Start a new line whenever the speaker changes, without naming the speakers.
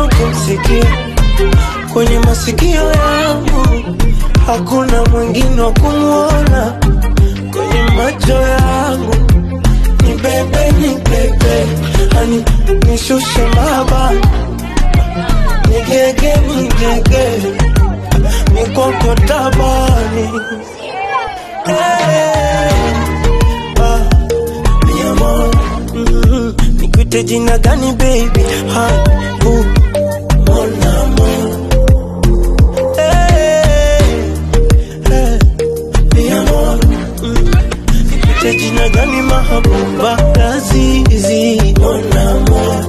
wako kumsikia kwenye masikio yangu, hakuna mwingine wa kumwona kwenye macho yangu. Ni bebe, ni bebe, hani nishushe maba, nigege, nigege, mikoko tabani hey, ah, mi amor, mm, nikuite jina gani baby? Ha, uh, mon amour. Hey, hey, mi amor, mm, nikuite jina gani mahabuba? Lazizi, mon amour.